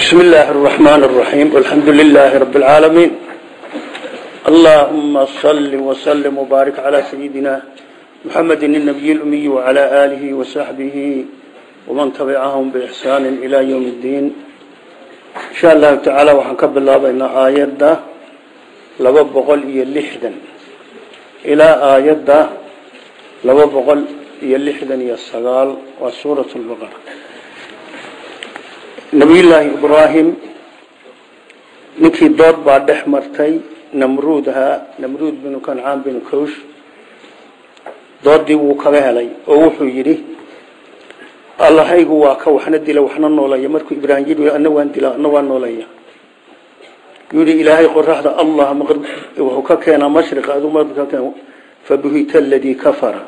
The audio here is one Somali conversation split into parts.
بسم الله الرحمن الرحيم والحمد لله رب العالمين اللهم صل وسلم وبارك على سيدنا محمد النبي الأمي وعلى آله وصحبه ومن تبعهم بإحسان إلى يوم الدين إن شاء الله تعالى وحنكب الله بين آيات لببغل يلحدا إلى آيات لببغل يلحدا يسغال وسورة البقرة nabiyullaahi ibraahim ninkii dood baa dhex martay namruud ahaa namruud binu kancaan binu kawsh doodii wuu kaga helay oo wuxuu yidhi allahaygu waa ka waxna dila waxna nooleeya markuu ibraahim yidhi ana waan dila ana waan nooleeya yidhi ilaahay qoraxda allah wuxuu ka keenaa mashriqa aduu marka ka keen fabuhita aladii kafara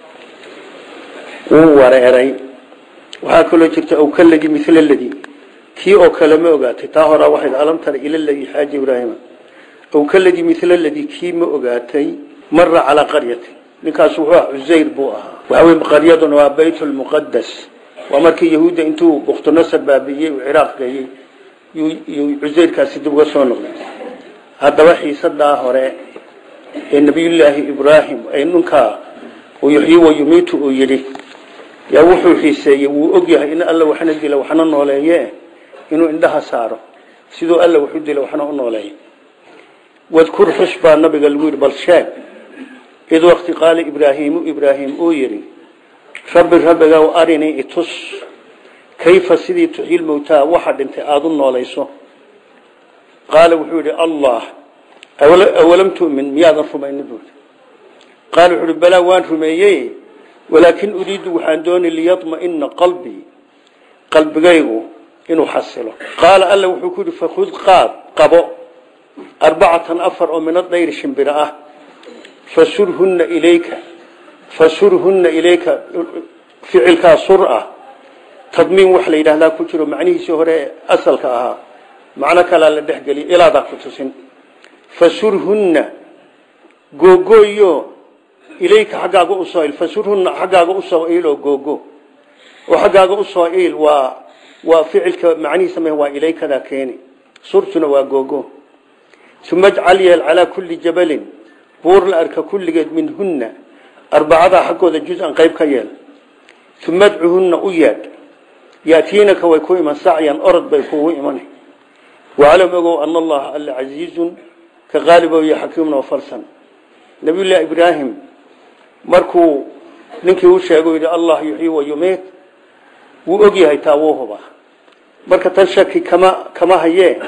wuu wareeray waxaa kaloo jirta aw kaladii mila ladii kii oo kale ma ogaatay taa horaa waxayd alam tara ila ladii xaaja ibraahima aw kaladii mila ladii kii ma ogaatay mara calaa qaryati ninkaas wuxuu ah cusayr buu ahaa waxaa wey qaryaduna waa bayt lmuqadas waa markii yahuudda intuu bukhtunasar baabi'iyey uu ciraaq geeyey yuu cusayrkaasi dib uga soo noqday haddaba xiisadaa hore ee nabiyullaahi ibraahim ee ninkaa yuxyi wa yumiitu uu yidhi yaa wuxuu xiiseeyey wuu og yahay in alla waxna dila waxna nooleeye inuu indhaha saaro siduu alla waxu dila waxna u nooleeya wadkur xus baa nabiga lagu yidhi bal sheeg id waqti qaala ibraahiimu ibraahim uu yidhi rabbi rabbigaw arinii itus kayfa sidii tuxyil mowtaa waxa dhintay aada u noolayso qaala wuxuu yidhi allah awalam tu'min miyaadan rumayni buui qaala wuxuu ihi balaa waan rumeeyey walaakin uriidu waxaan doonay liyadmaina qalbii qalbigaygu inuu xasilo qaala alla wuxuu ku yidhi fakud qaad qabo arbacatan afar oo min adayri shimbiro ah fasurhunna ilayka fasurhunna ilayka ficilkaa sur ah tadmiin wax la yidhahdaa ku jiro macnihiisii hore asalka ahaa macno kalaa la dhexgeliya ilaadaa ku tusin fasurhunna googooyo ilayka xaggaaga usoo il fasurhunna xaggaaga usoo il oo googo oo xaggaaga usoo il waa waa ficilka macnihiisa ma waa ilaykadaa keeni surtuna waa googo uma ajcal yeel calaa kulli jabalin buur la arka kulligeed minhunna arbacadaa xaggooda juz-an qayb ka yeel uma adcuhunna u yeedh yaatiinaka way ku iman sacyan orod bay kugu iman waclam ogow ana allaha alla casiizun ka qaalibow iyo xakiimna falsan nabiyullaahi ibraahim markuu ninkii u sheego yidhi allah yuxyi wa yumiit wuu og yahay taa wuu hubaa marka tan shaki kama kama hayee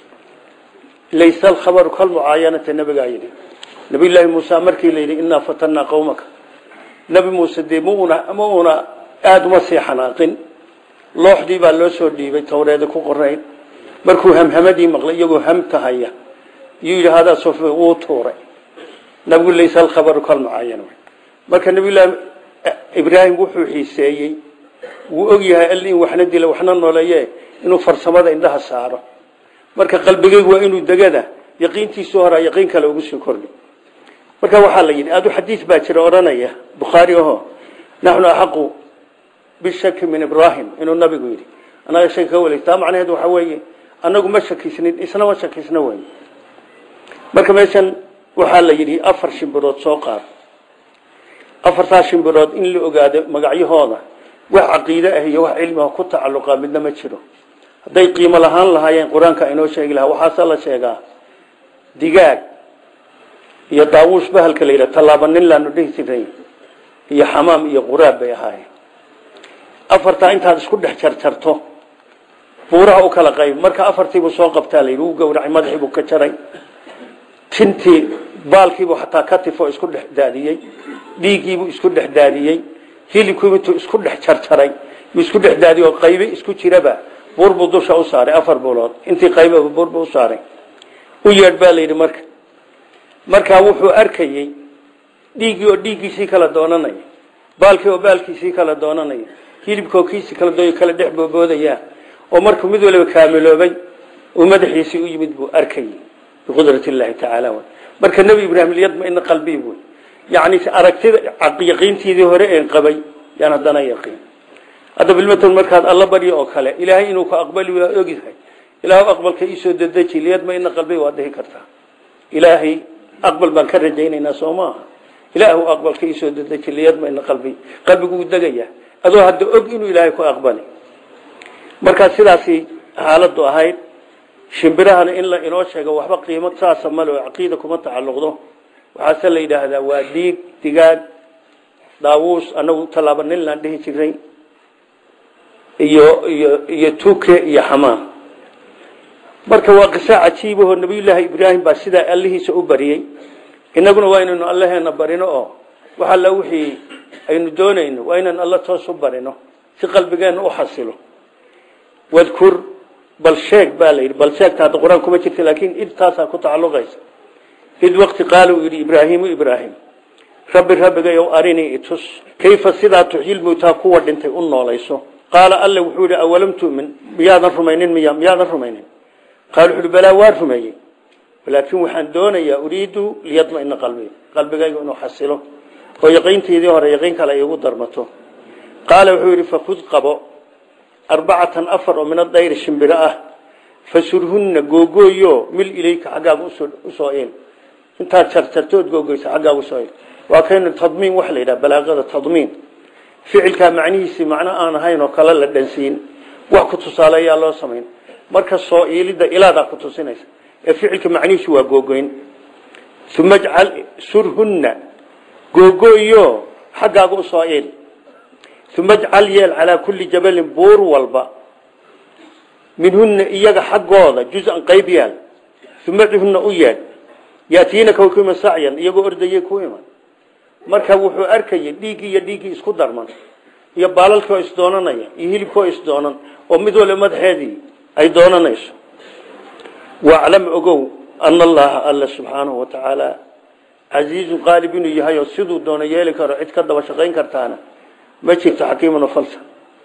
laysa alkhabaru kalmucaayanata nabigaa yidhi nabiyullaahi muuse markii la yidhi innaa fatanaa qowmaka nabi muuse dee muna ma una aada uma sii xanaaqin looxdii baa loo soo dhiibay tawreeda ku qorayn markuu hamhamadii maqlay iyagoo hamta haya yuu yidhi hadaa sof wuu tuuray nabigu laysa alkhabaru kalmucaayana marka nabiyullaahi ibraahim wuxuu xiiseeyey wuu og yahay all in waxna dila waxna nooleeye inuu farsamada indhaha saaro marka qalbigaygu waa inuu degada yaqiintiisu horaa yaqiin kale ugu sii kordhi marka waxaa la yidhi adu xadiis baa jira odhanaya bukhaari aho naxnu axaqu bishaki min ibraahim inuu nabigu yidhi anaga shaki ka weli taa macnaheed waxaa weeye anagu ma shakisnin isna ma shakisna wey marka meeshan waxaa la yidhi afar shimbirood soo qaad afartaa shimbirood in la ogaado magacyahooda wax caqiide ah iyo wax cilmiga ku tacalluqa midna ma jiro hadday qiimo lahaan lahaayeen qur-aanka inoo sheegi lahaa waxaase la sheegaa digaag iyo daawuus bahalka la yidhaha tallaaba nin laanu dhihi jiray iyo xamaam iyo quraab bay ahaayeen afartaa intaad isku dhex jarjarto buuraha u kala qayb marka afartiibuu soo qabtaa la yidhi uu gowracay madaxiibuu ka jaray tintii baalkiibuu xataa ka tifo isku dhex daadiyey dhiiggiibuu isku dhex daadiyey hilibkiibu intuu isku dhex jarjaray yuu isku dhex daadiyey oo qaybe isku jiraba buur buu dusha u saaray afar buulood intii qaybaba buur buu u saaray u yeedh baa la yidhi marka markaa wuxuu arkayey dhiiggii oo dhiiggiisii kala doonanaya baalkii oo baalkiisii kala doonanaya hilibkoo kiisii kala dooy kala dhex booboodayaa oo markuu mid waliba kaamiloobay uu madaxiisii u yimid buu arkayey biqudrat illaahi tacaala marka nebi ibraahim liyadmaina qalbii buy yacni aragtida yaqiintiidii hore een qabay yaan haddana yaqiin hadda bilmatan markaad alla baryo oo kale ilaahay inuu ku aqbali waa ogyahay ilaahu aqbalka iisoo dedeji liyadmaina qalbi waad dhihi kartaa ilaahay aqbal baan ka rajaynaynaa soo maaha ilaahu aqbalka iisoo dedeji liyadmaina qalbi qalbiguu degaya adoo hadda og inuu ilaahay ku aqbali markaa sidaasi xaaladu ahayd shimbirahana in la inoo sheego waxba qiimo saasa male oo caqiida kuma tacalluqdo waxaase la yidhaahdaa waa dhiig digaag daawuus anagu tallaaba nin laan dhihi jiray iyo iyo iyo tuke iyo xamaam marka waa qiso cajiibahoo nabiyullaahi ibraahim baa sidaa allihiisa u bariyey inaguna waa inaynu allaheena barino oo wax alla wixii aynu doonayno waa inaynu alla toos u barino si qalbigeenna u xasilo wadkur bal sheeg baa la yidhi bal sheegta hadda qur-aan kuma jirta laakiin intaasaa ku tacalluqaysa id waqti qaala uu yidhi ibraahiimu ibraahim rabbi rabbigayow arinii itus kayfa sidaa tuxyil mowtaa kuwa dhintay u noolayso qaala alle wuxuu yidhi awalam tu'min miyaadan rumaynin miya miyaadan rumaynin qaala wuxu uhi balaa waa rumeeyey laakiin waxaan doonayaa uriidu liyadmaina qalbi qalbigayga inuu xasilo oo yaqiintaydii hore yaqiin kale ay igu darmato qaala wuxuu yidhi fakud qabo arbacatan afar oo min adayri shimbiro ah fasurhunna googooyo mil ilayka xaggaaga usoo il intaad jarjartood googoysa xaggaaga usoo il waa kaynu tadmiin waxa la yidhaha balaaqada tadmiin ficilkaa macnihiisii macno aan ahayn oo kale la dhansiin wax ku tusaaleeyaa loo samayn marka soo iilidda ilaadaa ku tusinaysa ee ficilka macnihiisu waa googoyn uma jcal surhunna googooyo xaggaaga usoo il uma jcal yeel calaa kulli jabalin buur walba minhunna iyaga xaggooda juz-an qayb yaal uma cihunna u yeedh yaatiinaka way ku iman sacyan iyagoo ordayay ku iman marka wuxuu arkayay dhiiggii iyo dhiiggii isku darman iyo baalalkii oo isdoonanaya iyo hilibkii oo isdoonan oo mid waliba madaxeedii ay doonanayso waclam ogow ana allaha alla subxaanahu watacaala casiizun qaalib inuu yahay oo siduu doona yeeli karo cid ka daba shaqayn kartaana ma jirto xakiiman falsa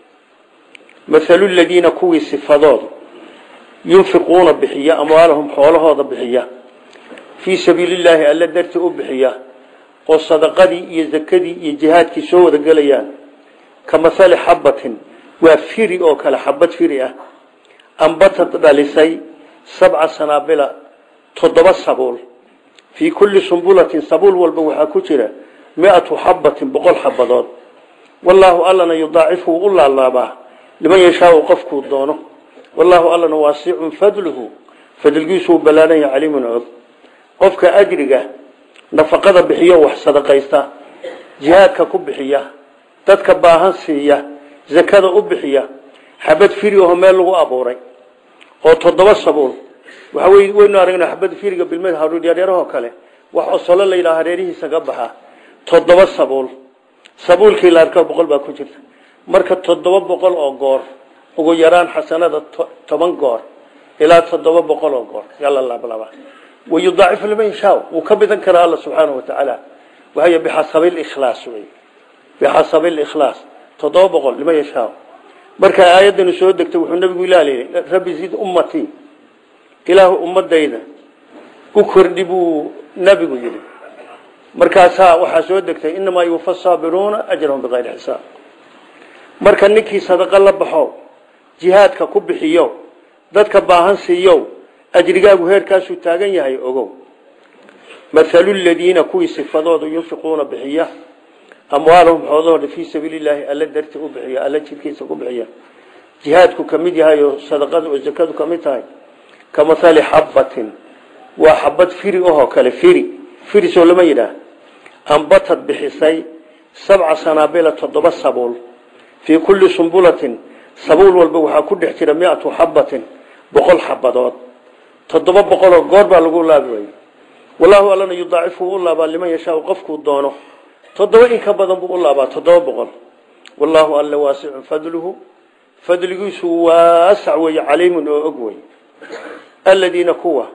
mathalu ladiina kuwii sifadoodu yunfiquuna bixiya amwaalahum xoolahooda bixiya fii sabiili llaahi alla dartii u bixiya oo sadaqadii iyo zakadii iyo jihaadkii soo wada gelayaan ka mahali xabatin waa firi oo kale xabad firi ah ambatad dhalisay sabca sanaabila toddoba sabuul fii kulli sumbulatin sabuul walba waxaa ku jira miatu xabatin boqol xabadood wallaahu allana yudaacifu u laalaabaa liman yashaau qofkuu doono wallaahu allana waasicun fadluhu fadlgiisuu ballaaran yahay caliimun og qofka ajriga nafaqada bixiyo wax sadaqaysta jihaadka ku bixiya dadka baahan siiya zakada u bixiya xabad firi aho meel lagu abuuray oo toddoba sabuul waxa wey waynu aragnaa xabad firiga bilmad haruuryaryaarahoo kale wax osolo la yidhaha hareerihiisa ka baxa toddoba sabuul sabuulkii la arka boqol baa ku jirta marka toddoba boqol oo goor ugu yaraan xasanada toban goor ilaa toddoba boqol oo goor yala laablaba wayudaacifu liman yashaa wuu ka bidan karaa alla subxaanahu watacaala waay bixasabi likhlaas wey bixasabi likhlaas toddoba boqol liman yashaa marka aayadani soo degtay wuxuu nabigu ilaaliyay rabbi zid ummatii ilaahu ummadayda u kordhi buu nabigu yidhi markaasaa waxaa soo degtay inamaa yuufa saabiruuna ajrahum bikayri xisaab marka ninkii sadaqo la baxo jihaadka ku bixiyo dadka baahan siiyo ajrigaagu heerkaasuu taagan yahay ogow mathalu ladiina kuwii sifadooda yunfiquuna bixiya amwaalahum xoolahooda fii sabiili llaahi alla darti u bixiya alla jidkiisa ku bixiya jihaadku ka mid yahay oo sadaqadu oo zakadu ka mid tahay ka mahali xabatin waa xabad firi ahoo kale firi firisoo lama yidhaah ambatad bixisay sabca sanaabila toddoba sabuul fii kulli sumbulatin sabuul walba waxaa ku dhex jira miatu xabatin boqol xabadood toddoba boqoloo goor baa lagu laabi waayey wallaahu allana yudaacifu u laabaa liman yashaau qofkuu doono toddoba in ka badan buu u laabaa toddoba boqol wallaahu alla waasicun fadluhu fadligiisu waasac weeye caliimun oo og wey aladiina kuwa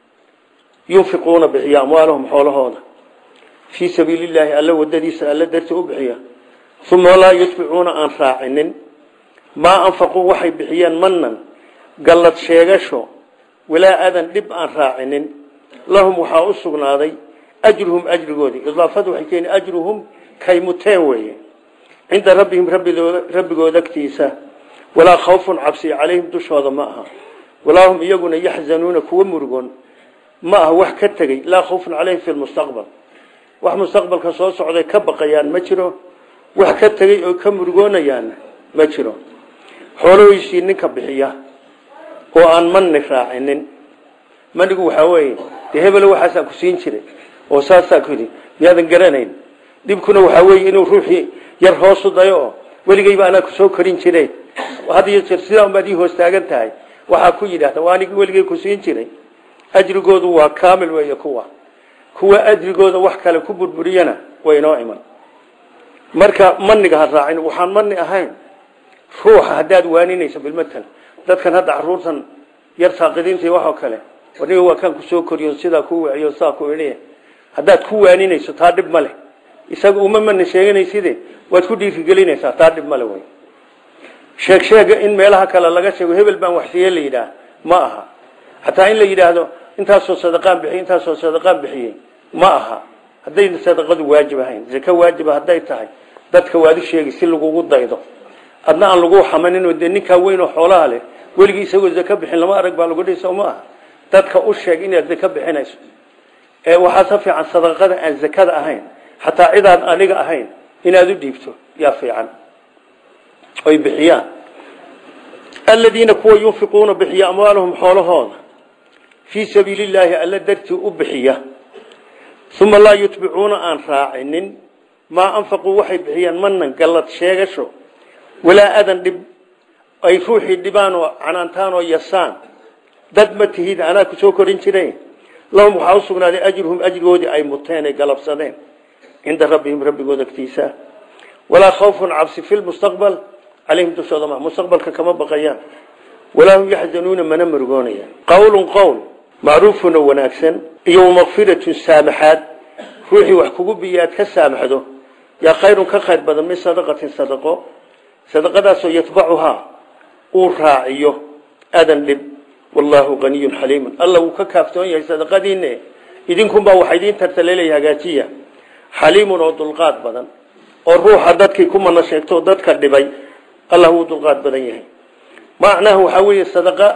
yunfiquuna bixiya amwaalahum xoolahooda fii sabiili llaahi alla wadadiisa alla darti u bixiya uma laa yutbicuuna aan raacinin maa anfaquu waxay bixiyeen manan gallad sheegasho walaa adan dhib aan raacinin lahum waxaa u sugnaaday ajruhum ajrigoodii idaafadu waxay keeni ajruhum kay muteen weeye cinda rabbihim rabbigooda agtiisa walaa khawfun cabsi calayhim dushooda ma aha walaa hum iyaguna yaxzanuuna kuwa murugoon ma aha wax ka tegey laa khawfun calayhim fi lmustaqbal wax mustaqbalka soo socday ka baqayaan ma jiro wax ka tegey oo ka murugoonayaanna ma jiro xoolahoysii ninka bixiya oo aan manni raacinin manigu waxaa weeye dee hebelo waxaasaa ku siin jiray oo saasaa ku yidhi miyaadan garanayn dhibkuna waxaa weeye inuu ruuxii yar hoosu dayo oo weligeyba anaa kusoo korin jiray had iyo jeer sidaa unbaad ii hoos taagan tahay waxaa ku yidhaahda waa anigi weligey ku siin jiray ajrigoodu waa kaamil weeye kuwa kuwa ajrigooda wax kale ku burburiyana way inoo iman marka maniga ha raacin waxaan mani ahayn ruuxa haddaad waaninayso bilmatal dadkan hadda caruurtan yar saaqidiinta waxoo kale aniga waa kaan kusoo koriyo sidaa ku wiciyo saa ku idhi haddaad ku waaninayso taa dhib ma leh isaga uma mani sheeganayside waad ku dhiirigelinaysaa taa dhib male wey sheeg sheega in meelaha kale laga sheego hebel baan waxsiiye la yidhaah ma aha xataa in la yidhaahdo intaasoo sadaqaan bixiyey intaasoo sadaqaan bixiyey ma aha hadday sadaqadu waajib ahayn zake waajiba hadday tahay dadka waad u sheegi si lagugu daydo adna aan lagu xamanin oo dee ninkaa weyn oo xoolaha leh weligii isagoo zake bixin lama arag baa lagu dhihi soo ma aha dadka u sheeg inaad zake bixinayso ee waxaa ka fiican sadaqada aan zakada ahayn xataa cidaan aniga ahayn inaad u dhiibto yaa fiican oy bixiyaan aladiina kuwa yunfiquuna bixiya amwaalahum xoolahooda fii sabiili illaahi alla dartii u bixiya uma laa yutbicuuna aan raacinin maa anfaquu waxay bixiyaan manan gallad sheegasho walaa adan dhib ay ruuxii dhibaan oo canaantaan oo yasaan dad ma tihid anaa ku soo korin jiray lahum waxaa u sugnaaday ajruhum ajrigoodii ay muteen ay galabsadeen cinda rabbihim rabbigooda agtiisa walaa khawfun cabsi fi lmustaqbal calayhim dushooda ma mustaqbalka kama baqayaan walaa hum yaxzanuuna mana murugoonayaan qowlun qowl macruufuna wanaagsan iyo makfiratun saamaxaad ruuxii wax kugu biyo aad ka saamaxdo yaa khayrun ka khayr badan min sadaqatin sadaqo sadaqadaasoo yatbacuhaa uu raaciyo adan dhib wallaahu haniyun xaliimun alla wuu ka kaaftoon yahay sadaqadiinne idinkunbaa waxa idiin tartaleelaya hagaajiya xaliimun oo dulqaad badan oo ruuxa dadkii ku mana sheegto dadka dhibay allah wuu dulqaad badan yahay macnaha waxaa weeye sadaqa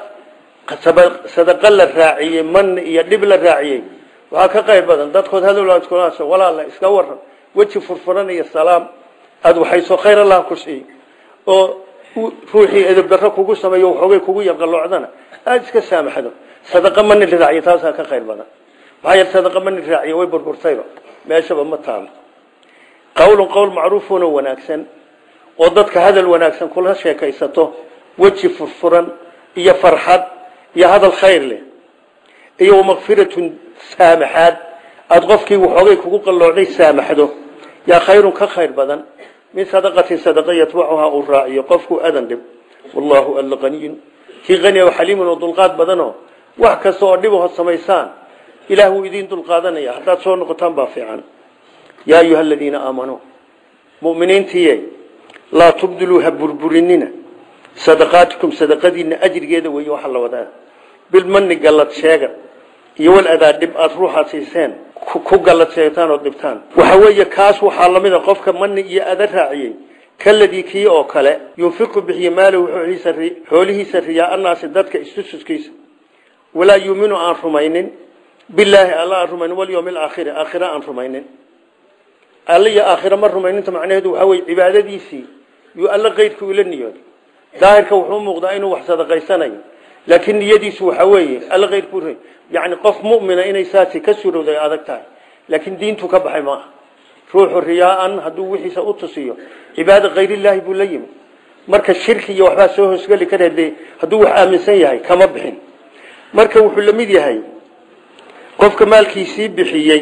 sadaqa la raaciyey man iyo dhib la raaciyey waxaa ka qayr badan dadkood hadalkulaas walaala iska waran weji furfuran iyo salaam aada waxaysoo khayr allah ku siiy oo ruuxii edabdarro kugu sameeyo waxoogay kugu yarqaloocdana aada iska saamaxdo sadaqa mani la raaciyo taasaa ka khayr badan maxaa yeele sadaqa mani raaciyo way burburtayba meeshaba ma taalo qowlun qowl macruufuna wanaagsan oo dadka hadal wanaagsan kula sheekaysato weji furfuran iyo farxad iyo hadal khayr leh iyo makfiratun saamaxaad aada qofkii waxoogay kugu qalloocday saamaxdo yaa khayrun ka khayr badan min sadaqatin sadaqa yatbacuhaa uu raaciyo qofku adan dhib wallaahu alla qaniyun kii qani oo xaliimun oo dulqaad badanoo wax kasta oo dhib hood samaysaan ilaah wuu idiin dulqaadanaya haddaad soo noqotaan baa fiican yaa ayuha aladiina aamanuu muminiintiiye laa tubdiluu ha burburinina sadaqaatikum sadaqadiina ajrigeeda weeye waxaa la wadaa bilmani gallad sheega iyo wal adaa dhib aada ruuxaad siiseen ku gallad sheegtaan oo dhibtaan waxa weeye kaas waxaa lamida qofka mani iyo ada raaciyey kaladii kii oo kale yunfiqu bixiye maalahu xoolihiisa riyaa annaasi dadka istususkiisa walaa yuuminu aan rumaynin bilaahi alla aan rumaynin walyowmi alaakhiri aakhira aan rumaynin alla iyo aakhira ma rumayninta macnaheedu waxaa weye cibaadadiisii yuu alla keyrkii ula niyooday daahirka wuxuu muuqdaa inuu wax sadaqaysanayo laakiin niyadiisu waxa weeye alla keyrku yani qof mumina inay saasi ka surowday adag tahay laakiin diintu ka baxay maaha ruuxu riyaaan hadduu wixiisa u tusiyo cibaada kayrilaahi buu la yimi marka shirki iyo waxbaa soo hoosgeli kara de hadduu wax aaminsan yahay kama bixin marka wuxuu la mid yahay qofka maalkiisii bixiyey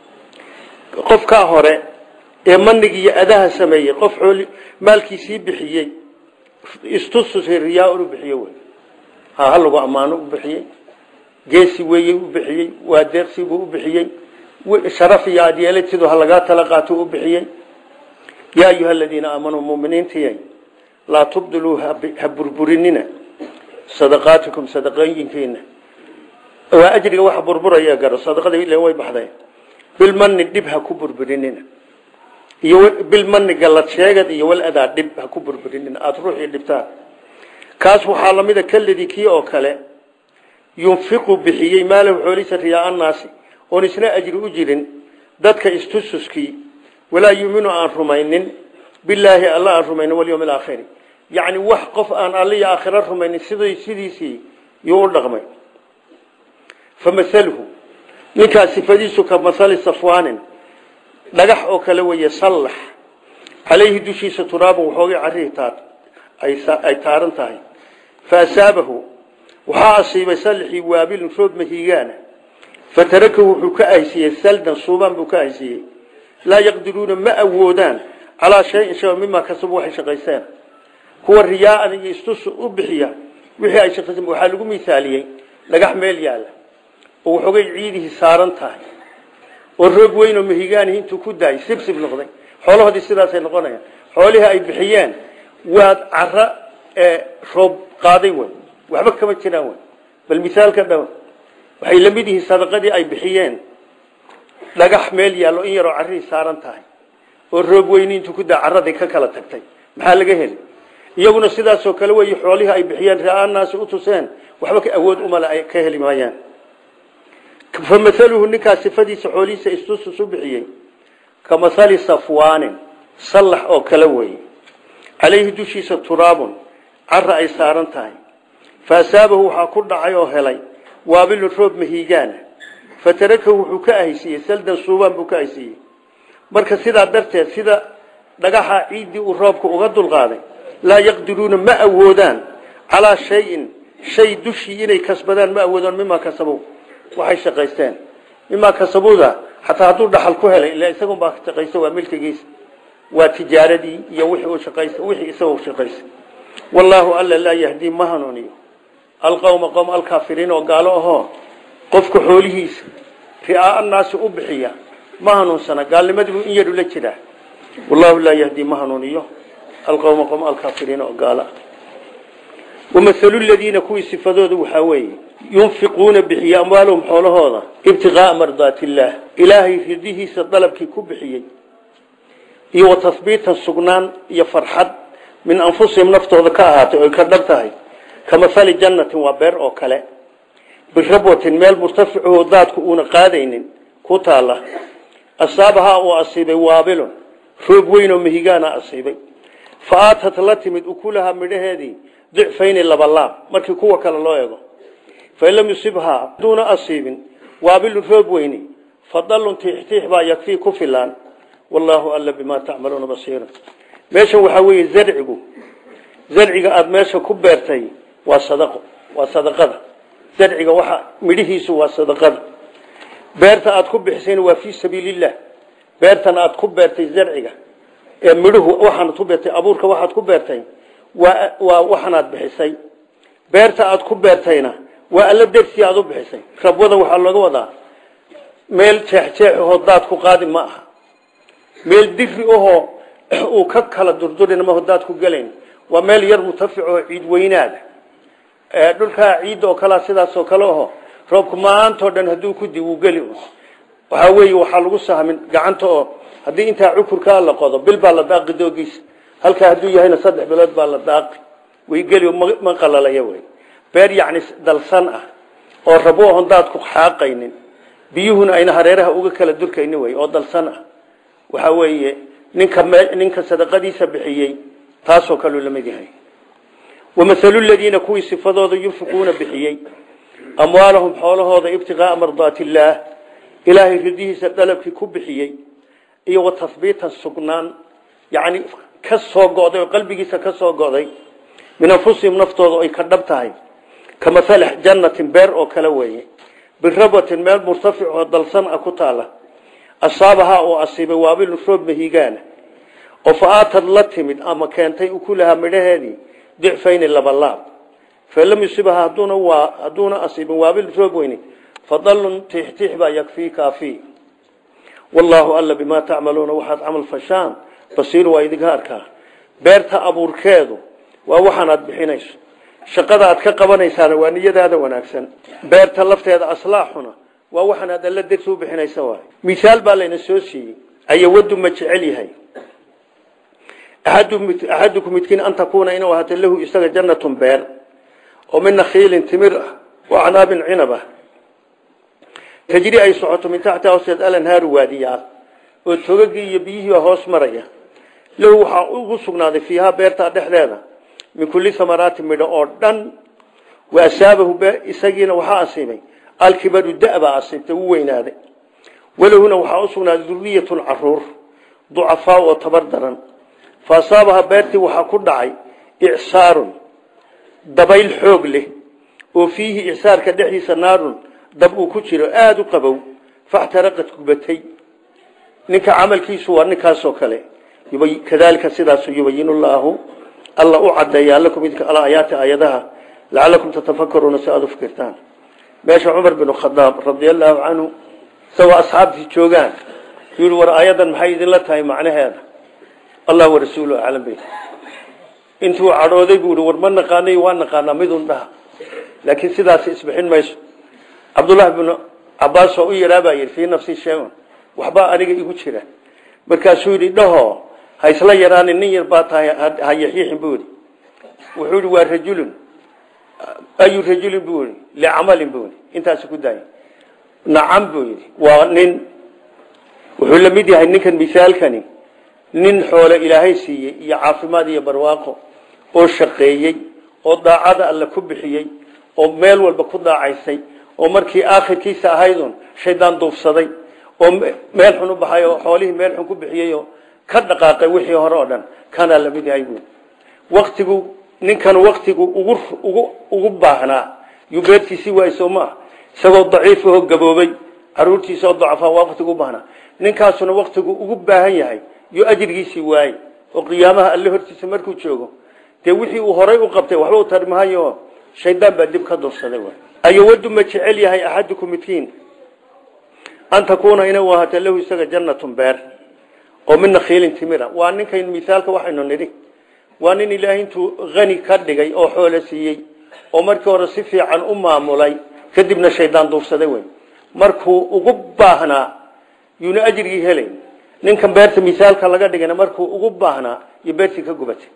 qofkaa hore ee manigi iyo adaha sameeyey qof maalkiisii bixiyey istustusay riyaa u bixiye wey ha halagu ammaano u bixiyey geesi weeye u bixiyey waa deeqsibuu u bixiyey sharaf iyo adyeelad siduu halagaa tala qaato u bixiyey yaa ayuha aladiina aamanuu muminiintiyay laa tubdiluu ha burburinina sadaqaatikum sadaqooyinkiina waa ajriga waxa burburaya garo sadaqada ile way baxday bilmani dhib ha ku burburinina iyo bilmani gallad sheegad iyo wal adaa dhib ha ku burburinina aada ruuxii dhibtaan kaas waxaa lamida kaladii kii oo kale yunfiqu bixiyey maalahu xoolihiisa riyaa annaasi oon isna ajri u jirin dadka istususkii walaa yuminu aan rumaynin bilaahi alla aan rumaynin walyowm alaakhiri yacni wax qof aan alla iyo aakhiro rumaynin sid sidiisii yuu u dhaqmay fa masaluhu ninkaa sifadiisu ka masali safwaanin dhagax oo kale weeye sallax calayhi dushiisa turaabun waxoogay carrihi taar ay taaran tahay fa asaabahu waxaa asiibay sallaxii waabilun roob mahiigaana fatarakahu wuxuu ka ahsiiyey saldan suubaan buu ka ahsiiyey laa yaqdiruuna ma awoodaan calaa shayin shay mimaa kasabu waxay shaqaysteen kuwa riyaaan iyo istus u bixiya wixii ay shaqaysteen waxaa lagu misaaliyey dhagax meel yaalla oo waxoogay ciidihii saaran tahay oo roog weyn oo mahigaanihi intuu ku daayay sibsib noqday xoolahoodii sidaasay noqonayaan xoolihii ay bixiyeen waa cara roob qaaday wey waxba kama jiraan wey bal misaalka dhow waxay la mid yihiin sadaqadii ay bixiyeen dhagax meel yaallo in yaroo carrihii saaran tahay oo roog weyni intuu ku daa carradii ka kala tagtay maxaa laga heli iyaguna sidaasoo kale wey xoolihii ay bixiyeen ra-aanaasi u tuseen waxba ka awood umale ay ka heli maayaan fa maaluhu ninkaa sifadiisa xoolihiisa istusus u bixiyey ka mahali safwaanin sallax oo kale weeye calayhi dushiisa turaabun cara ay saaran tahay fa asaabahu waxaa ku dhacay oo helay waabilun roob mahiigaana fatarakahu wuxuu ka ahaysiiyey saldan suubaan buu ka ahaysiiyey marka sidaa darteed sida dhagaxa ciiddii uu roobka uga dulqaaday laa yaqdiruuna ma awoodaan calaa shayin shay dushii inay kasbadaan ma awoodaan mimaa kasabow waxay shaqaysteen mimaa kasabuda xataa hadduu dhaxal ku helay ila isagun baa shaqaysta waa milkigiisa waa tijaaradii iyo wixii uu shaqaysta wixii isagoo shaqaysta wallaahu alla laa yahdii ma hanuuniyo alqowma qowm alkaafiriin oo gaalo ahoo qofka xoolihiisa ri'aa naasi u bixiya ma hanuunsana gaalnimadiibuu in yaru la jiraa wallahu laa yahdii ma hanuuniyo alqowma qowm alkaafiriin oo gaalo ah wamahalu ladiina kuwii sifadooda waxaa weeye yunfiquuna bixiya amwaalahum xoolahooda ibtiqaaa mardaati illaah ilaahay ridihiisa dalabkii ku bixiyey iyo wa tahbiitan sugnaan iyo farxad min anfusihim naftooda ka ahaatay oy ka dhab tahay ka mahali jannatin waa beer oo kale birabwatin meel murtaficuhu daadku uuna qaadaynin ku taalla asaabahaa uu asiibay waabilun roob weyn oo mahigaana asiibay fa aatat la timid ukulahaa midhaheedii dicfayni labalaab markii kuwa kale loo ego fain lam yusibhaa haduuna asiibin waabilun roob weyni fadalun tiixtiix baa yakfii ku filaan wallaahu alla bimaa tacmaluuna basiira meeshan waxaa weeye zarcigu zarciga aada meesha ku beertay waa sadaqo waa sadaqada zarciga waxa midhihiisu waa sadaqada beerta aada ku bixisayna waa fii sabiiliillah beertan aada ku beertay zarciga ee midhuhu waxaanad ku beertay abuurka waxaad ku beertay waa waa waxanaad bixisay beerta aada ku beertayna waa alla dersi aada u bixisay rabwada waxaa looga wadaa meel jeexjeex ahoo daad ku qaadi ma aha meel diri ahoo uu ka kala durdurin maho daad ku gelayn waa meel yar mutafic oo ciid weynaada dhulkaa ciidda oo kalea sidaasoo kale aho roobku maantao dhan hadduu ku di wuu geli waxaa weeye waxaa lagu sahmin gacanta oo haddii intaa cukurkaa la qodo bil baa la daaqi doogiisa halkaa hadduu yahayna saddex bilood baa la daaqi way geli ma qalalaya wey beer yacni dalsan ah oo rabo oon daadku xaaqaynin biyuhuna ayna hareeraha uga kala durkayni wey oo dalsan ah waxaa weeye ninka ninka sadaqadiisa bixiyey taasoo kaleu la mid yahay wamahalu ladiina kuwii sifadooda yunfiquuna bixiyey amwaalahum xoolahooda ibtiqaaa mardaati illaah ilaahay ridihiisa dalabkii ku bixiyey iyo wa tahbiitan sugnaan yacni ka soo go'day oo qalbigiisa ka soo go'day min anfusihim naftooda ay ka dhab tahay ka mahali jannatin beer oo kale weeye birabwatin meel murtafic oo dalsan ah ku taala asaabahaa oo asiibay waabilun roob mahigaana oo fa aatad la timid ama keentay ukulahaa midhaheedii dicfayni labalaab fain lam yusibaha haduuna waa hadduuna asiibin waabil roob weyni fadalun tiixtiix baa yakfii kaafii wallaahu alla bimaa tacmaluuna waxaad camal fashaan basiir waa idinka arkaa beerta abuurkeedu waa waxaanaad bixinayso shaqada aad ka qabanaysaana waa niyadaada wanaagsan beerta lafteeda aslaaxuna waa waxaanaad alla darsi u bixinaysa waay misaal baa layna soo siiyey ayawadu ma jecel yahay axadukum midkiin an takuuna inuu ahaato lahu isaga jannatun beer oo min nakhiilin timir ah wa canaabin cinaba tajri ay socoto min taxta hoosteed alanhaaru waadiyaal oo togagii iyo biyihiiba hoos maraya lahu waxaa ugu sugnaaday fiihaa beertaa dhexdeeda min kulli samaraati midho oo dhan wa asaabahu isagiina waxaa asiibay alkibaru da-baa asiibtay u weynaaday walahuna waxaa u sugnaaday duriyatun caruur ducafaa oo tabar daran fa asaabaha beertii waxaa ku dhacay icsaarun dabayl xoog leh oo fiihi icsaarka dhexdiisa naarun dab uu ku jiro aada u qabow faxtaraqad gubatay ninka camalkiisu waa ninkaasoo kale kadalika sidaasu yubayin llaahu alla u cadeeyaa lakum idinka alaayaati aayadaha lacalakum tatafakaruuna si aada u fikirtaan meesha cumar bin khadaab radia allaahu canhu isagoo asxaabtii joogaan yii war aayadan maxay idinla tahay macnaheeda allah warasuulu aclam bay intuu cadhooday buu i war ma naqaanay waa naqaanaa midun dhaha laakiin sidaas isbixin mayso cabdullahi binu cabaas oo u yaraabaa yidhi fii nafsi shay-un waxbaa aniga igu jira markaasuu yidhi dhaho ha isla yaraanin nin yar baa tahay ha yaxiixin buu yidhi wuxuu yidhi waa rajulun ayu rajulin buu yidhi licamalin buu yidhi intaasi ku daaya nacam buu yidhi waa nin wuxuu la mid yahay ninkan misaalkani nin xoole ilaahay siiyey iyo caafimaad iyo barwaaqo oo shaqeeyey oo daacada alle ku bixiyey oo meel walba ku daacaysay oo markii aakhirkiisa ahaydun shaydaan duufsaday oo meel xun u baxay oo xoolihii meel xun ku bixiyey oo ka dhaqaaqay wixii hore oo dhan kanaa lamid yahay buui waktigu ninkan waktigu ugu ugu ugu baahnaa yuu beertiisii waay soo maaha isagoo daciifahoo gaboobay caruurtiisa oo dacafaa waa waktigu u baahnaa ninkaasuna waktigu ugu baahan yahay yuu ajrigiisii waayey oo qiyaamaha alle hortiisa markuu joogo dee wixii uu horay u qabtay waxba u tarmahayo shaydaan baa dib ka dursaday ayowadu ma jecel yahay axadukum midkiin an takuuna inay u ahaato lahu isaga jannatun beer oo min nakhiilin timira waa ninkan misaalka waxaynu nidhi waa nin ilaahay intuu hani ka dhigay oo xoolo siiyey oo markii hore si fiican u maamulay kadibna shaydaan duufsaday wey markuu ugu baahnaa yuuna ajrigii helayn ninkan beerta misaalka laga dhigana markuu ugu baahnaa iyo beertii ka gubatay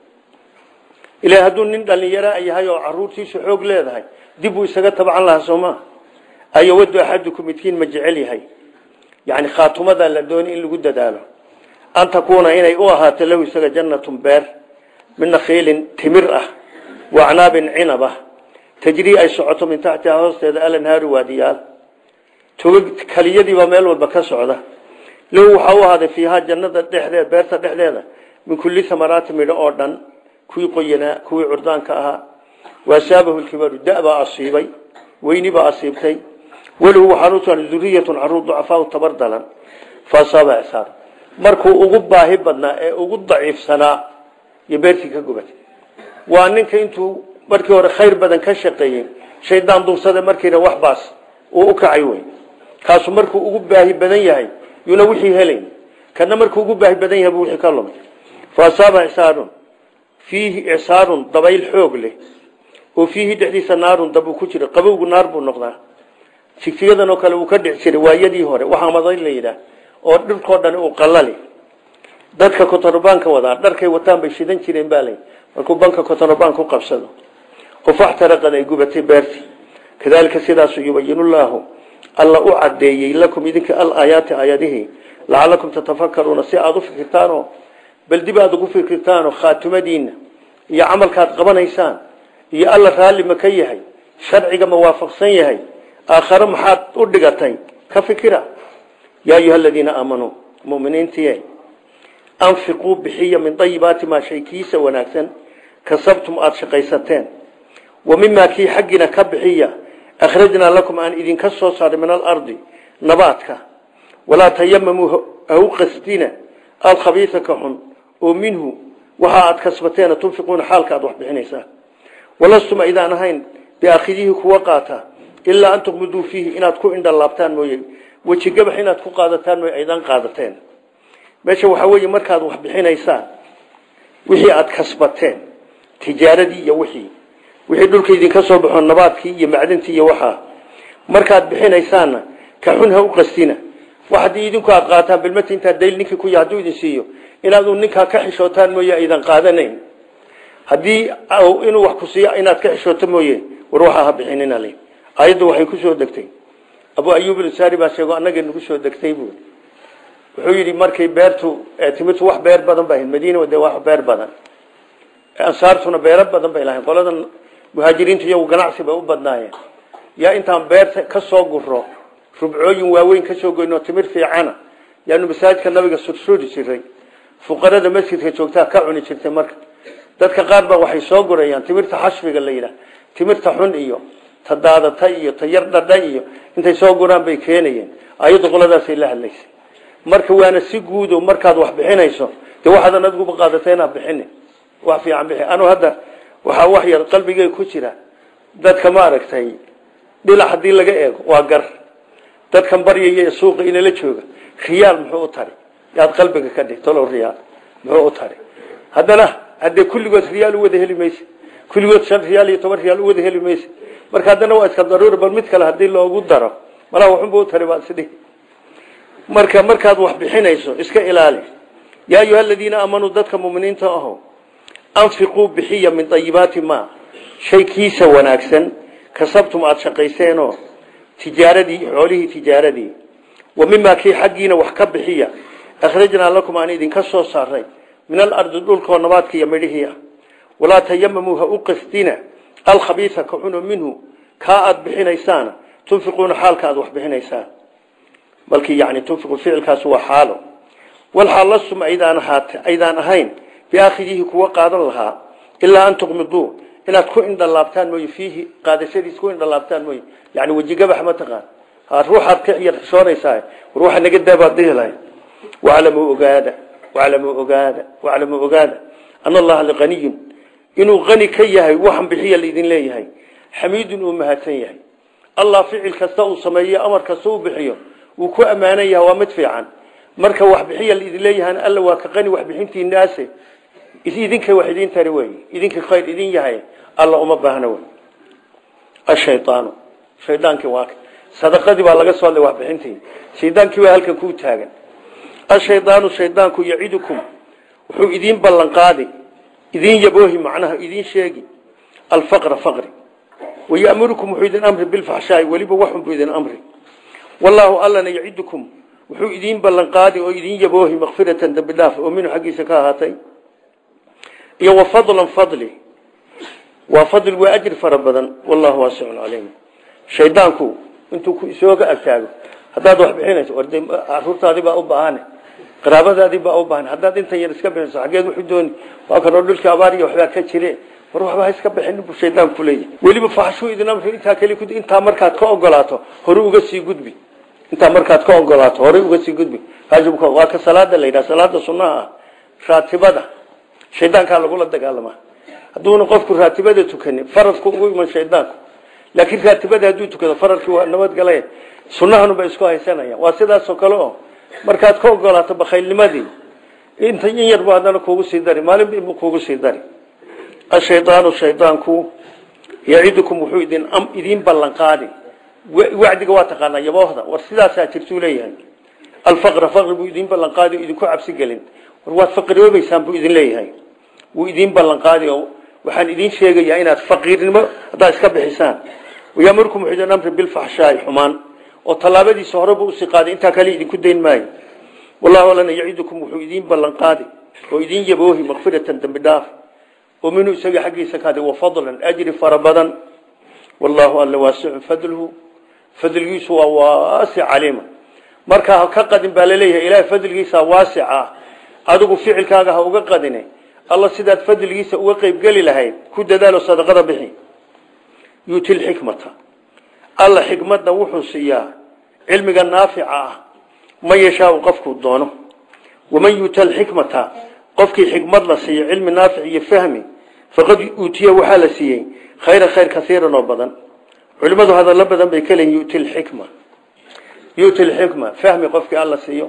ila hadduu nin dhalinyara yahay oo caruurtiisu xoog leedahay dib uu isaga tabcan lahaa sooma ayowadu axadukum midkiin ma jecel yahay yani khaatumada la dooni in lagu dadaalo an takuuna inay u ahaato lahu isaga jannatun beer min nakhiilin timir ah wa acnaabin cinab ah tajrii ay socoto min taxtiha hoosteeda alanhaaru waadiyaal togag kaliyadiibaa meel walba ka socda lahu waxaa u ahaaday fiihaa jannada dhexdeed beerta dhexdeeda min kulli samaraati midho oo dhan kuwii qoyanaa kuwii curdaanka ahaa waasaabahu lkibaru da-baa asiibay weyni baa asiibtay walahu waxaan usugan duriyatun caruur ducafaau tabar dalan faasaaba isaar markuu ugu baahi badnaa ee ugu daciifsanaa iyo beertii ka gubatay waa ninka intuu markii hore khayr badan ka shaqeeyey shaydaan duubsada markiina wax baas uu u kacay wey kaasu markuu ugu baahi badan yahay yuuna wixii helayn kana markuu ugu baahi badan yahay buu wixii ka lumay faasaaba isaarun fiihi icsaarun dabayl xoog leh oo fiihi dhexdiisa naarun dab uu ku jiro qabowgu naar buu noqdaa sigsigadan oo kale uu ka dhici jiray waayadii hore waxaa maday la yidhaah oo dhirkoo dhan uu qalali dadka kotonobaanka wadaa dharkay wataan bay shidan jireen baa lay markuu banka kotonobaan ku qabsado oo faxtaraqad ay gubatay beertii kadaalika sidaasu yubayinullaahu alla u cadeeyey lakum idinka alaayaati aayadihii lacalakum tatafakaruuna si aada u fikirtaanoo bal dib aad ugu fikirtaanoo khaatimadiina iyo camalkaad qabanaysaan iyo alla raalli ma ka yahay sharciga ma waafaqsan yahay aakhare maxaad u dhigatay ka fikira yaa ayuha aladiina aamanuu muminiintiye anfiquu bixiya min ayibaati maa shay kiisa wanaagsan kasabtum aada shaqaysateen wa mimaa kii xaggiina ka bixiya akhrajnaa lakum aan idinka soo saaray min alardi nabaadka walaa tayamamuu hau qasdina alkhabiisa ka xun oo minhu waxa aad kasbateena tunfiquuna xaalka aad wax bixinaysaa walastum aydaan ahayn biaakhidihi kuwa qaata ilaa an tuqmiduu fiihi inaad ku indhalaabtaan mooye weji gabax inaad ku qaadataan mooye aydaan qaadateen meesha waxaa weeye markaad wax bixinaysaan wixii aad kasbateen tijaaradii iyo wixii wixii dhulka idinka soo baxo nabaadkii iyo macdintii iyo waxaa markaad bixinaysaanna ka xun ha u qastina wax haddii idinku aad qaataan bilmati intaa dayl ninkii ku hadduu idin siiyo inaadu ninkaa ka xishootaan mooye aydan qaadanayn haddii inuu wax ku siiyo inaad ka xishooto mooye war waxaa ha bixinina le ayaddu waxay ku soo degtay abu ayub al-ansari baa sheego annaga nagu soo degtay buu wuxuu yidhi markay beertu timirtu wax beer badan bay ahayd madiina de wax beer badan ansaartuna beero badan bay lahayn qoladan muhaajiriintu iyagu ganacsi bay u badnaayeen yaa intaan beerta ka soo guro rubcooyin waaweyn ka soo goyno timir fiicana yaanu masaajidka nabiga sursuuri jiray fuqarada masjidka joogtaa ka cuni jirtay marka dadka qaar baa waxay soo gurayaan timirta xashbiga la yidhaah timirta xun iyo ta daadata iyo ta yar dhadha iyo intay soo guraan bay keenayeen ayaddu qoladaasay la hadlaysay marka waana si guudo markaad wax bixinayso dee waxaadan adiguba qaadatay inaad bixini wax fiican bixi anu hadda waxaa wax yar qalbigey ku jira dadka ma aragtay dhilac haddii laga eego waa gar dadkan baryaya ee suuqa inala jooga riyaal muxuu u tari yaad qalbiga ka dhig talow riyaal muxuu u tari haddana haddee kulligood riyaal u wada heli mayse kulligood shan riyaal iyo toban riyaal u wada heli mayse marka haddana waa iska daruuri bal mid kale haddii loogu daro malaha waxunba u tari baad isdhihi marka markaad wax bixinayso iska ilaali yaa ayuha aladiina aamanuu dadka muminiinta aho anfiquu bixiya min ayibaati ma shay kiisa wanaagsan kasabtum aada shaqayseenoo tijaaradii xoolihii tijaaradii wa mimaa kii xaggiina wax ka bixiya akhrajnaa lakum aan idinka soo saaray min alardi dhulkoo nabaadka iyo midhihii ah walaa tayamamuu ha u qasdina alkhabiisa ka cuno minhu kaa aada bixinaysaana tunfiquuna xaalka aada wax bixinaysaan balkii yani tunfiqu ficilkaas waa xaalo walxaal lastum aydaan ahaat aydaan ahayn biaakhidihi kuwa qaadan lahaa ilaa an tuqmiduu inaad ku indhalaabtaan mooye fiihi qaadashadiis ku indhalaabtaan mooye yani wejigabax ma taqaan ruuxaad ka yar xishoonaysaa war waxa naga daabaad dhihi lahay waclamuu ogaada waclamuu ogaada waclamuu ogaada ana allaha liqaniyun inuu qani ka yahay waxan bixiya laidin leeyahay xamiidun uu mahadsan yahay allah ficil kasta uu sameeyo amar kasta uu bixiyo wuu ku ammaanan yahay waa mid fiican marka wax bixiya laidin leeyahan alla waa ka qani waxbixintiinaase idinka wax idin tari wey idinka khayr idin yahay alla uma baahna wey ashaydaanu shaydaankii waa sadaqadii baa laga soo hadlay waxbixintii shaydaankii waa halkan kuu taagan ashaydaanu shaydaanku yacidukum wuxuu idiin ballan qaadi idiin yaboohi macnaha idiin sheegi alfaqra faqri wayamurukum wuxuu idin amri bilfaxshaai weliba waxunbuu idin amri wallaahu allana yacidukum wuxuu idiin ballan qaadi oo idiin yaboohi makfiratan dambi dhaaf oo minhu xaggiisa ka ahaatay iyo wa fadlan fadli waa fadl waa ajri fara badan wallahu waasicun calayhim shaydaanku intuu ku isooga agtaago haddaad wax bixinayso war caruurtaadii baa u baahane qaraabadaadii baa u baahan haddaad intan yar iska bixiso xaggeed wuxuu dooni waa kanoo dhulkii abaar iyo waxbaa ka jire war waxba ha iska bixin buu shaydaanku leeyahay weliba faxshuu idin amri intaa kali ku intaa markaad ka ogolaato hore uga sii gudbi intaa markaad ka ogolaato hore uga sii gudbi waajibka waa ka salaada la yidhaha salaada sunnaha ah raatibada shaydaankaa lagula dagaalamaa hadduuna qofku raatibada tukanin faradku ugu iman shaydaanku laakiin raatibada hadduu tukado faradkii waa nabadgale sunnahanuba isku haysanayaan waa sidaasoo kale oo markaad ka ogolaato bakhaylnimadii inta in yarbu haddana kuugu sii dari maalinba inbu kuugu sii dari ashaydaanu shaydaanku yacidukum wuxuu idin idiin ballan qaadi wacdiga waa taqaanaa yaboohda war sidaasaa jirtuu leeyahay alfaqra faqri buu idiin ballan qaadi oo idinku cabsi gelin war waad faqiroobaysaan buu idin leeyahay wuu idiin ballan qaadi oo waxaan idiin sheegayaa inaad faqiirnimo haddaad iska bixisaan wayamurkum wuxuu idin amri bilfaxshaai xumaan oo tallaabadiisa horeba usii qaaday intaa kale idinku dayn maayo wallahu alana yacidukum wuxuu idiin ballan qaadi oo idiin yaboohi makfiratan dambi dhaaf oo minhu isaga xaggiisa kaadi wa fadlan ajri fara badan wallahu alla waasicun fadluhu fadligiisu waa waasic caliima markaa ka qadin baa laleeyahay ilaahay fadligiisa waasic ah adigu ficilkaaga ha uga qadine alla sidaad fadligiisa uga qeybgeli lahayd ku dadaalo sadaqada bixi yuuti lxikmata alla xikmadna wuxuu siiyaa cilmiga naafica ah man yashaau qofkuu doono waman yuuta alxikmata qofkii xikmad la siiyo cilmi naafic iyo fahmi faqad uutiya waxaa la siiyey khayra khayr kaiiran oo badan culimadu hadallo badan bay ka leeyihin yuti lxikma yuti lxikma fahmi qofkii alla siiyo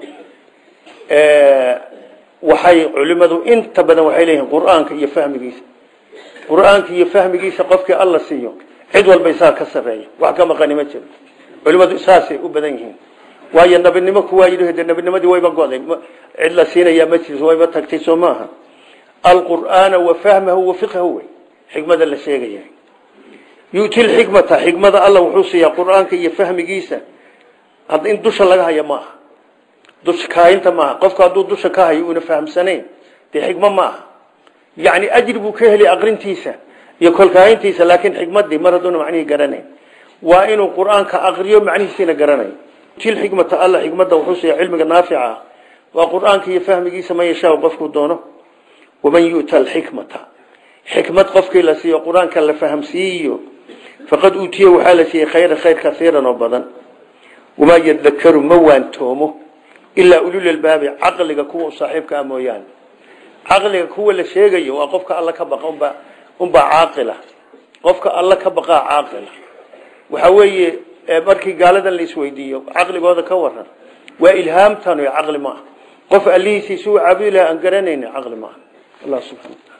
waxay culimadu inta badan waxay leeyihiin qur-aanka iyo fahmigiisa qur-aanka iyo fahmigiisa qofkii alla siiyo cid walba isaa ka sareeya wax ka maqani ma jiro culimadu saasay u badan yihiin waayo nabinimo kuwaa yidhi de nabinimadii wayba goday cid la siinayaa ma jirto wayba tagtay soo maaha alqur'aana wa fahmahu wa fiqhahu wey xikmada la sheegaya yu'ti lxikmata xikmada alla wuxuu siiyaa qur-aanka iyo fahmigiisa hadda in dusha laga haya maaha dusha kaayinta maaha qofku hadduu dusha ka hayo una fahamsanayn dee xikmo maaha yacni ajri buu ka heli aqrintiisa iyo kolkaayintiisa laakiin xikmadii mar hadduuna macnihii garanayn waa inuu qur-aanka aqriyo macnihiisiina garanayo til xikmata alla xikmadda wuxuu siiya cilmiga naafica waa qur-aanka iyo fahmigiisa man yashaa qofkuu doono waman yu'ta alxikmata xikmad qofkii la siiyo qur-aanka la fahamsiiyo faqad uutiya waxaa la siiyey khayra khayr kaiiran oo badan wamaa yadakaru ma waantoomo ilaa ululalbaabi caqliga kuwa saaxiibka ah mooyaane caqliga kuwa la sheegayo waa qofka alla ka baqa unbaa unbaa caaqila qofka alla ka baqaa caaqila waxa weeye markii gaaladan la isweydiiyo caqligooda ka waran waa ilhaamtan caqli maaha qof allihiisiisu caabudi laha aan garanayni caqli maaha allah subxana